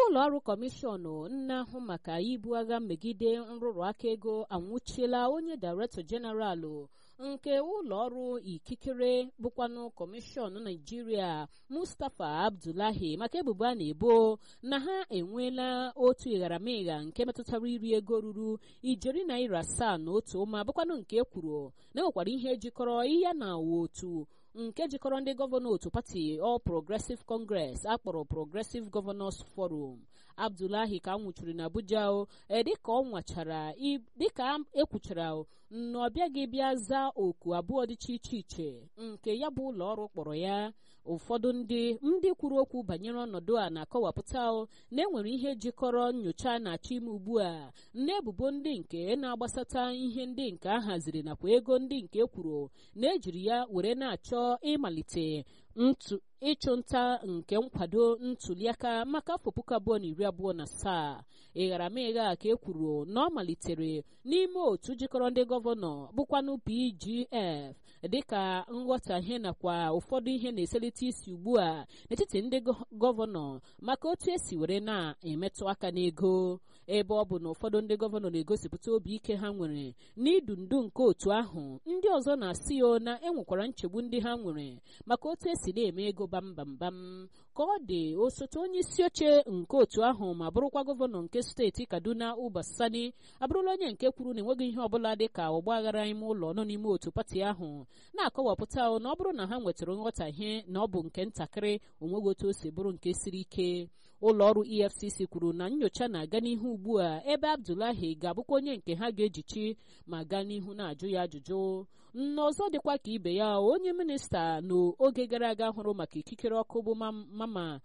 ụlọ ọrụ kọmishọn na-ahụ maka ibu agha megide nrụrụ aka ego anwụchiela onye dairektọ jeneralụ nke ụlọ ọrụ ikikere bụkwanụ kọmishọn naijiria mustapha abdullahi maka ebubo a na-ebo na ha enweela otu ịgharamịgha nke metụtara iri ego ruru ijeri naira asaa na otu ụma bụkwanụ nke e kwuru na enwekwara ihe jikọrọ ihe na otu nke jikọrọ ndị gọvanọ otu pati All Progressive Congress akpọrọ Progressive Governors Forum Abdullahi ka nwụchiri na Abuja dịka ọ nwachara dịka ekwuchara na ọ bịaghị bịa zaa oku abụọ dịcha iche iche nke ya bụ ụlọ ọrụ kpọrọ ya ụfọdụ ndị ndị kwuru okwu banyere ọnọdụ a na-akọwapụta na enwere ihe jikọrọ nyocha na-achọ ime ugbu a n'ebubo ndị nke na-agbasata ihe ndị nke a haziri nakwa ego ndị nke ekwuru na ejiri ya were na-achọ ịmalite ntu ịchụ nta nke nkwado ntuliaka maka afọ puku abụọ na iri abụọ na asaa ịgharamịgha ka e kwuru na ọ malitere n'ime otu jikọrọ ndị gọvanọ bụkwanụ PGF dịka nghọtahie nakwa ụfọdụ ihe na-eselite isi ugbu a n'etiti ndị gọvanọ maka otu esi were na-emetụ aka n'ego ebe ọ bụ na ụfọdụ ndị gọvanọ na-egosipụta obi ike ha nwere n'idu ndu nke otu ahụ ndị ọzọ na-asị o na enwekwara nchegbu ndị ha nwere maka otu esi na-eme ego bambambam ka ọ dị osote onye isi oche nke otu ahụ ma bụrụkwa gọvanọ nke steeti kaduna uba sani abụrụla onye nke kwuru na enweghị ihe ọbụla dị ka ọgba aghara ime ụlọ nọ n'ime otu pati ahụ na-akọwapụta na ọ bụrụ na ha nwetara nghọtahie na ọ bụ nke ntakịrị onweghị otu o si bụrụ nke siri ike ụlọ ọrụ efcc kwuru na nyocha na-aga n'ihu ugbu a ebe abdullahi ga-abụkwa onye nke ha ga-ejichi ma gaa n'ihu na-ajụ ya ajụjụ n'ọzọ dịkwa ka ibe ya onye minista n'oge gara aga hụrụ maka ikikere ọkụ bụ mama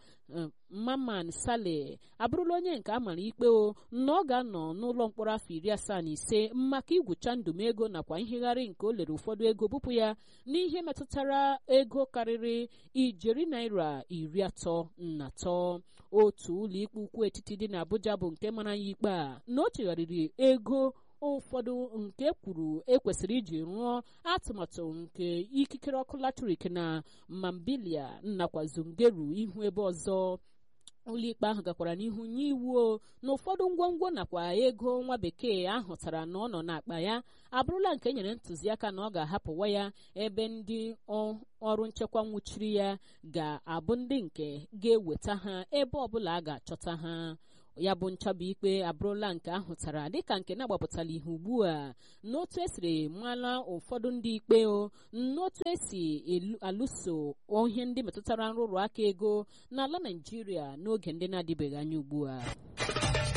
maman sale abụrụla onye nke a mara ikpe o na ọ ga-anọ n'ụlọ mkpọrọ afọ iri asaa na ise maka igwucha ndụmego nakwa nhegharị nke o lere ụfọdụ ego bupụ ya n'ihe metụtara ego karịrị ijeri naira iri atọ na atọ otu ụlọikpe ukwu etiti dị n'Abuja bụ nke mara ya ikpe a na o chegharịrị ego ụfọdụ nke kwuru ekwesịrị iji rụọ atụmatụ nke ikikere ọkụ latrik na mambilia nakwa zungeru ihu ebe ọzọ ụlọikpe ahụ gakwara n'ihu nye iwu na ụfọdụ ngwongwo nakwa ego nwa bekee ahụtara na ọ nọ n'akpa ya abụrụla nke nyere ntụziaka na ọ ga-ahapụwa ya ebe ndị ọrụ nchekwa nwụchiri ya ga-abụ ndị nke ga-eweta ha ebe ọbụla a ga-achọta ha ya bụ nchabụ ikpe abụrụla nke ahụtara dịka nke na-agbapụtala ihe ugbu a n'otu esiri mara ụfọdụ ndị ikpe o n'otu esi alụso ihe ndị metụtara nrụrụ aka ego n'ala Naịjirịa n'oge ndị na-adịbeghị anya ugbu a